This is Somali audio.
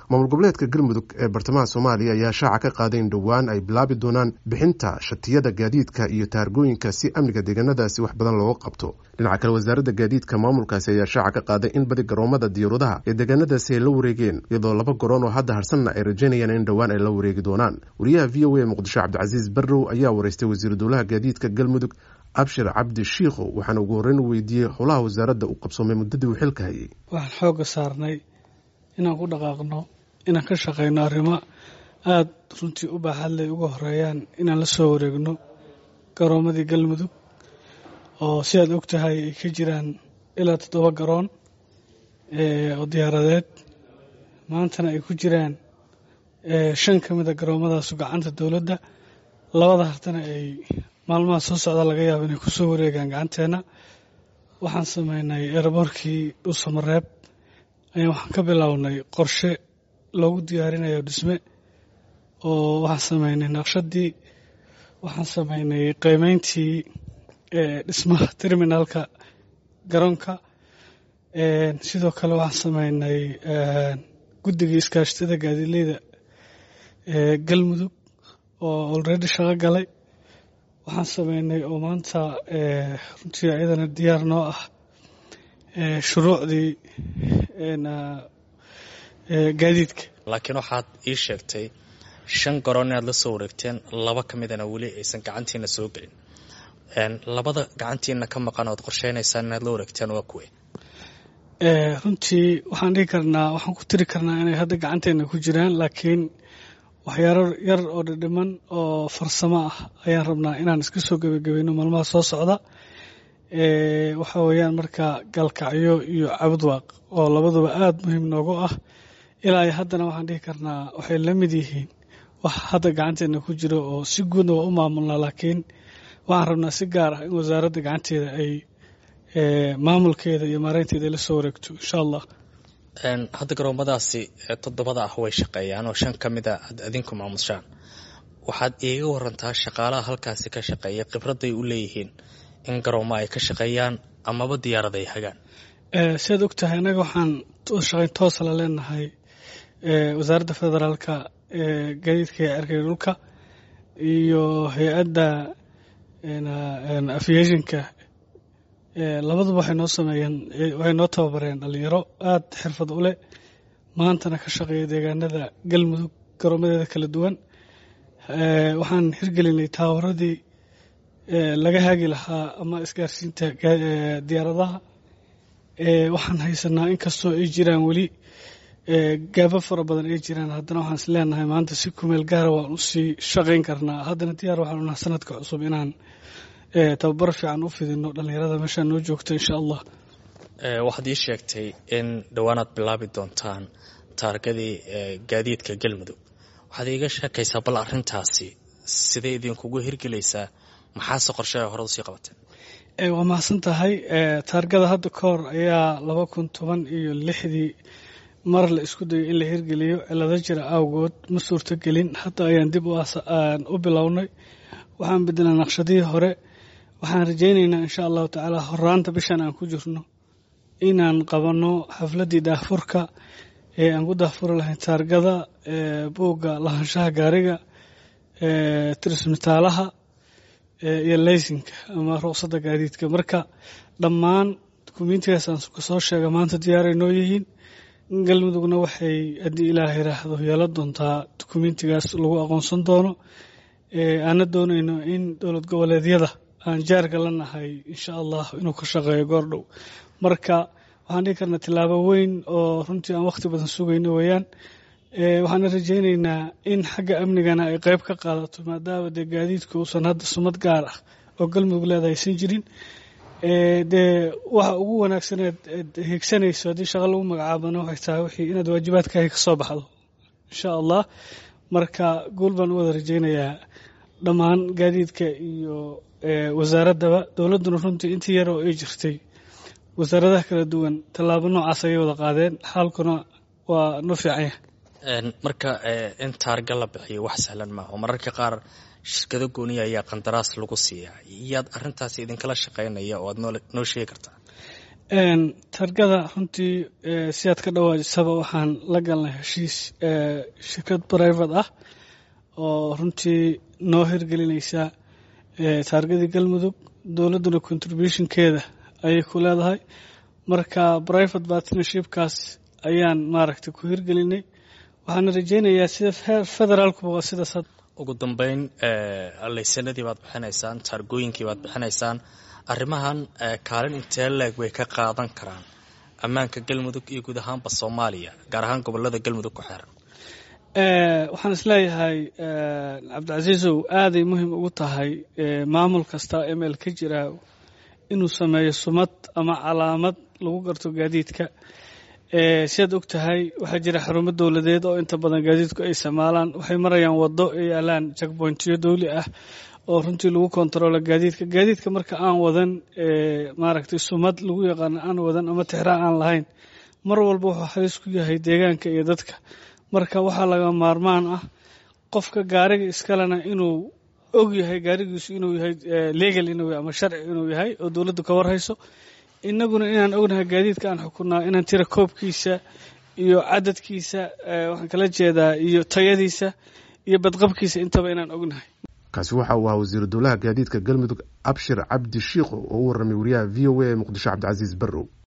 maamul goboleedka galmudug ee bartamaha soomaaliya ayaa shaaca ka qaaday in dhowaan ay bilaabi doonaan bixinta shatiyada gaadiidka iyo taargooyinka si amniga deegaanadaasi wax badan looga qabto dhinaca kale wasaaradda gaadiidka maamulkaasi ayaa shaaca ka qaaday in badi garoomada diyauradaha ee deegaanadaasi ay la wareegeen iyadoo laba garoon oo hadda harsanna ay rajaynayaan in dhowaan ay la wareegi doonaan wariyaha v o a muqdisho cabdicasiis barrow ayaa wareystay wasiiru dowlaha gaadiidka galmudug abshir cabdi shiikhow waxaana ugu horreyn u weydiiyey howlaha wasaaradda u qabsoomay muddadii uu xilka hayay waxaan xoogga saarnay inaan ku dhaqaaqno inaan ka shaqayno arrimo aada runtii u baaxadley uga horeeyaan inaan la soo wareegno garoomadii galmudug oo si aad og tahay ay ka jiraan ilaa toddoba garoon oo diyaaradeed maantana ay ku jiraan shan ka mid a garoomadaasu gacanta dowladda labada hartana ay maalmaha soo socda laga yaabo inay ku soo wareegaan gacanteenna waxaan sameynay eeraboorkii dhuusamareeb ayaan waxaan ka bilownay qorshe loogu diyaarinayo dhisme oo waxaan sameynay naqshadii waxaan sameynay qiimeyntii dhismaha terminalka garoonka sidoo kale waxaan sameynay guddigii iskaashatada gaadiidleyda galmudug oo olredy shaqo galay waxaan sameynay oo maanta runtii ayadana diyaar noo ah shuruucdii gaadiidka laakiin waxaad ii sheegtay shan garoon inaad la soo wareegteen laba ka midana weli aysan gacantiina soo gelin labada gacantiina ka maqan ood qorsheynaysaan inaad la wareegteen waa kuwe runtii waxaan dhihi karnaa waxaan ku tiri karnaa inay hadda gacanteena ku jiraan laakiin waxyaaro yar oo dhidhiman oo farsamo ah ayaan rabnaa inaan iska soo gebagabayno maalmaha soo socda waxa weeyaan marka galkacyo iyo cabudwaaq oo labaduba aada muhiim noogu ah ilaa ay haddana waxaan dhihi karnaa waxay la mid yihiin wax hadda gacanteena ku jiro oo si guudna waa u maamulnaa laakiin waxaan rabnaa si gaar ah in wasaaradda gacanteeda ay maamulkeeda iyo maareynteeda ay la soo wareegto insha allah hadda garoomadaasi toddobada ah way shaqeeyaan oo shan ka mid a aad adinku maamushaan waxaad iiga warantaa shaqaalaha halkaasi ka shaqeeya khibradday u leeyihiin in garoomo ay ka shaqeeyaan amaba diyaarada ay hagaan siaad og tahay annaga waxaan shaqayn toosa la leenahay wasaaradda federaalka gaadiidka ee erkay dhulka iyo hay-adda aviationka labaduba waxay noo sameeyeen waxay noo tababareen dhalinyaro aada xirfad u leh maantana ka shaqeeya deegaanada galmudug garoomadeeda kala duwan waxaan hirgelinay taawaradii laga haagi lahaa ama isgaarsiinta diyaaradaha waxaan haysanaa inkastoo ay jiraan weli gaabo fara badan ay jiraan haddana waxaan is leenahay maanta si kumeel gaara waan usii shaqayn karnaa haddana diyaar waxaan unaha sanadka cusub inaan tababar fiican u fidino dhallinyarada meeshaa noo joogta insha allah waxaad ii sheegtay in dhowaanaad bilaabi doontaan taargadii gaadiidka galmudug waxaad iiga sheekaysaa bal arintaasi sidee idinkugu hirgelaysaa maxaase qorshe hore usii qabateen waa mahadsan tahay taargada hadda ka hor ayaa laba kun toban iyo lixdii mar la isku dayo in la hirgeliyo cilado jira awgood ma suurtogelin hadda ayaan dib u bilownay waxaan bedelnaa naqshadihii hore waxaan rajaynaynaa insha allahu tacaala horaanta bishan aan ku jirno inaan qabanno xafladdii daahfurka ee aan ku daahfuri lahayn taargada buugga lahaanshaha gaariga tirismitaalaha iyo leysinka ama ruqsadda gaadiidka marka dhammaan dukumiintigaas aan kasoo sheega maanta diyaaray noo yihiin galmudugna waxay haddii ilaah yiraahdo yeelan doontaa dukumiintigaas lagu aqoonsan doono aana doonayno in dowlad goboleedyada aan jaarka la nahay insha allah inuu ka shaqeeyo goordhow marka waxaan dhihi karnaa tillaabo weyn oo runtii aan wakhti badan sugayno weeyaan waxaana rajaynaynaa in xagga amnigana ay qeyb ka qaadato maadaama dee gaadiidku uusan hadda sumad gaar ah oo galmudug leeda aysan jirin dee waxa ugu wanaagsaneed higsanayso haddii shaqo lagu magacaabana waxay tahay wixii inaad waajibaadkaaga ka soo baxdo insha allah marka guul baan u wada rajaynayaa dhammaan gaadiidka iyo wasaaraddaba dowladduna runtii intii yar oo ay jirtay wasaaradaha kala duwan tallaabo noocaas ayay wada qaadeen xaalkuna waa no fiicanya marka in taarga la bixiyo wax sahlan maaha oo mararka qaar shirkado gooniya ayaa qandaraas lagu siiyaa yaad arintaasi idinkala shaqaynaya oo aad noo sheegi kartaa targada runtii sidaad ka dhawaajisaba waxaan la galnay heshiis shirkad brivate ah oo runtii noo hirgelinaysa taargadii galmudug dowladduna contributionkeeda ayay ku leedahay marka private partnershipkaas ayaan maaragtay ku hirgelinay waxaana rajeynayaa sida federaalkuba waa sidaas ugu dambeyn laysanadii baad bixinaysaan taargooyinkii baad bixinaysaan arrimahan kaalin intee leeg way ka qaadan karaan ammaanka galmudug iyo guud ahaanba soomaaliya gaar ahaan gobolada galmudug ku xeeran waxaan isleeyahay cabdicasiisow aaday muhiim ugu tahay maamul kasta ml ka jira inuu sameeyo sumad ama calaamad lagu garto gaadiidka sidaad og tahay waxaa jira xarumo dowladeed oo inta badan gaadiidku ay isticmaalaan waxay marayaan waddo ay yaalaan jakbointiyo dowli ah oo runtii lagu kontaroolo gaadiidka gaadiidka marka aan wadan maaragtay sumad lagu yaqaano aan wadan ama tixraac aan lahayn mar walba wuxuu halis ku yahay deegaanka iyo dadka marka waxaa laga maarmaan ah qofka gaariga iskalena inuu og yahay gaarigiisu inuu yahay legal inuu ama sharci inuu yahay oo dowladdu ka warhayso innaguna inaan ognahay gaadiidka aan xukunaa inaan tira koobkiisa iyo cadadkiisa waxaan kala jeedaa iyo tayadiisa iyo badqabkiisa intaba inaan ognahay kaasi waxa uu ahaa wasiiru dowlaha gaadiidka galmudug abshir cabdi shiikho oo u warramay wariyaha v o a ee muqdisho cabdicasiis barrow